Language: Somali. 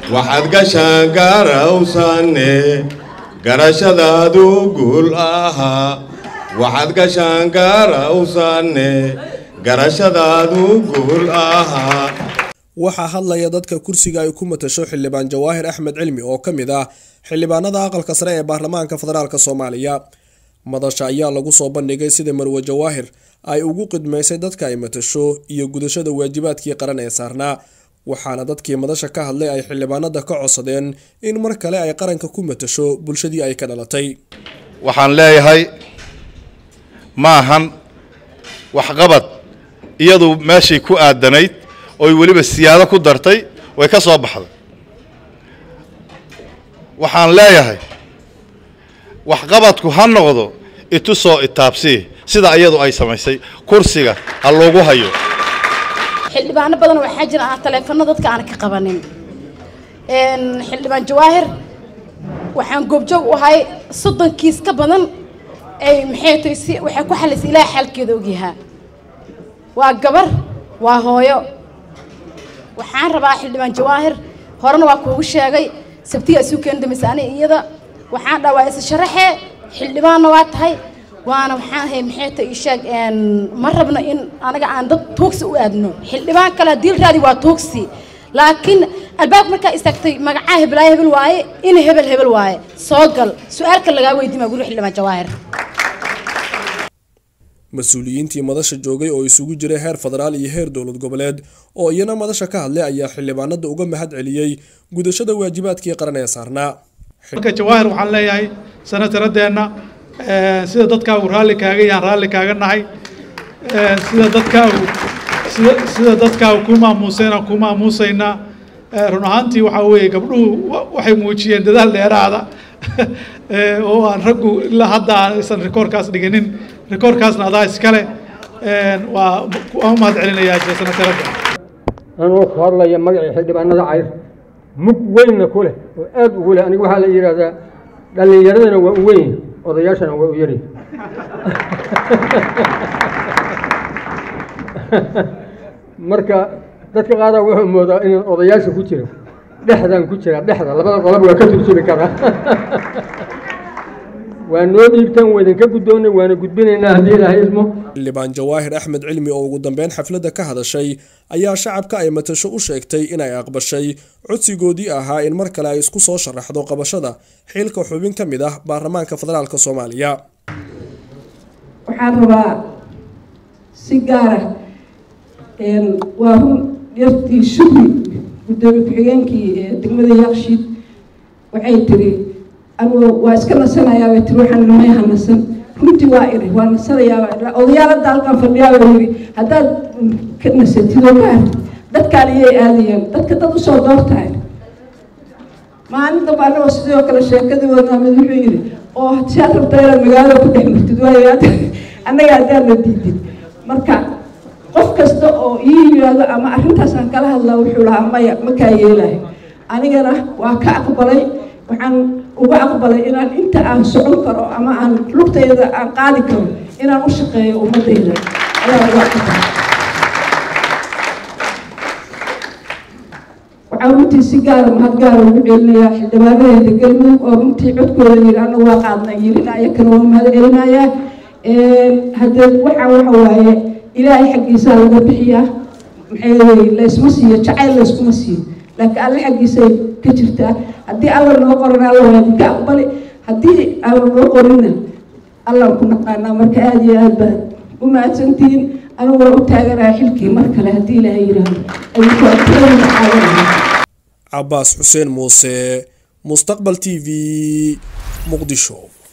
waxaad gashaan garawsanne garashadaadu guul ahaa waxaad gashaan garawsanne garashadaadu guul ahaa waxaa hadlaya dadka kursiga ay ku matasho xildhibaan jawaahir axmed cilmi oo ka mid ah xildhibaanada aqalka sare ee baarlamaanka federaalk soomaaliya madasha ayaa lagu soo bandhigay sida marwe jawaahir ay ugu qidmaysay dadka ay matasho iyo gudashada waajibaadkii qaran ee saarnaa waxaana dadkii madasha ka hadlay ay xildhibaanada ka codsadeen in mar kale ay qaranka ku matasho bulshadii ay ka dhalatay waxaan leeyahay ma ahan waxqabad iyadu meeshay ku aadanayd oy weliba siyaado ku dartay way ka soo baxday waxaan leeyahay waxqabadku ha noqdo itusoo itaabsii sida iyadu ay samaysay kursiga ha loogu hayo xildhibaano badan waxaa jira aan taleefano dadka aan ka qabanin xildhibaan jawaahir waxaan goobjoog u ahay soddon kiis ka badan ay maxay tahay si waxay ku xalisay ilaaha xaalkeeda ogyahaa waa gabar waa hooyo waxaan rabaa xildhibaan jawaahir horena waa kuugu sheegay sabtiga isu keeni dambaysa ani iyada waxaan dhaa waa isa sharaxee xildhibaanna waa tahay waana waxaan ahay maxay tahay isheeg ma rabno in anaga aan dad tuugsi u aadno xildhibaan kale diilraadi waa tuugsi laakiin albaabka markaa istaagtay magacaa hebelaayo hebel waaye in hebel hebel waaye soo gal su-aalka lagaa weydiima guri xildhibaan jawaahir mas-uuliyiintii madasha joogay oo isugu jiray heer federaal iyo heer dowlad goboleed oo iyana madasha ka hadlay ayaa xildhibaanada uga mahad celiyey gudashada waajibaadkii qaran ee saarnaa marka jawaahir waxaan leeyahay sanataradeenna sida dadkaagu raalli kaaga yahaan raalli kaaga nahay sida dadkaagu sida sida dadkaagu ku maamuusayna ku maamuusaynaa run ahaantii waxaa weeye gabdhuhu waxay muujiyeen dadaal dheeraada oo aan raggu ilaa hadda aan aysan rikoorkaas dhiginin rikoorkaasna adaa iskale waa waan u mahad celinayaa sanataradda anoo ku hadlaya magacii xildhibaanada cayr mug weynna ku leh oo aad ugu leh aniga waxaa la yidhaahdaa dhallinyaradana waa u weyn odayaashana waa u yari marka dadka qaadaa wuxuu moodaa inaan odayaasha ku jiro dhexdaan ku jiraa dhexda labada qolob waa ka turjumi karaa waa noo dhiibtaan waa idinka guddoonnay waana gudbinaynaa haddii ilaahay ismo xildhibaan jawaahir axmed cilmi oo ugu dambeyn xafladda ka hadashay ayaa shacabka ay matasho u sheegtay inay aqbashay codsigoodii ahaa in mar kale ay isku soo sharaxdo qabashada xilka xubin ka mid ah baarlamaanka federaalk soomaaliya waxaan rabaa si gaara waa run yartii shugri gudoomiye ku-xigeenkii degmada yaaqshiid waxay tiri anugu waa iska nasanayaa bay tiri waxaan may hanasan runtii waa iri waa nasanayaa odayaalada halkan fadhiyaa oo yiri haddaad ka nasatid oo ka hartid dadkaan iyay aadayeen dadka dad usoo doortahay maalin damba anagoo sidoo kale sheekadii wadnaa mid wuxuu yidhi oo siaad rabtaa inaad magaalada ku dhex martid waayo annaga haddaadna diidid marka qof kasta oo ii yimaado ama arrintaasaan kala hadlaa wuxuu lahaa maya makaa yeelahay anigana waa ka aqbalay waxaan uga aqbalay inaan inta aan socon karo ama aan lugtayda aan qaadi karo inaan u shaqeeyo ummadayda ayaa uga aqbalay waxaan runtii si gaara mahad gaara ugu celinayaa xildhibaanadeeda galmudug oo runtii codkooda yiri anagu waa qaadna yirina ayakana waa mahad celinayaa haddee waxaa waxa waaye ilaahay xaggiisaa laga bixiyaa maxay laysma siiyo jacayl layskuma siiyo laakiin alle xaggiisay ka jirtaa haddii alla noo qoran alla waa idinka aqbali haddii alla noo qorinna allaan ku naqaanaa marka aada iyo aad baad u mahadsantihiin anigu waa u taaganaya xilkii mar kale haddii ilaahay yidhaahdo adinku adkeena qaadanaya cabaas xuseen muuse mustaqbal t v muqdisho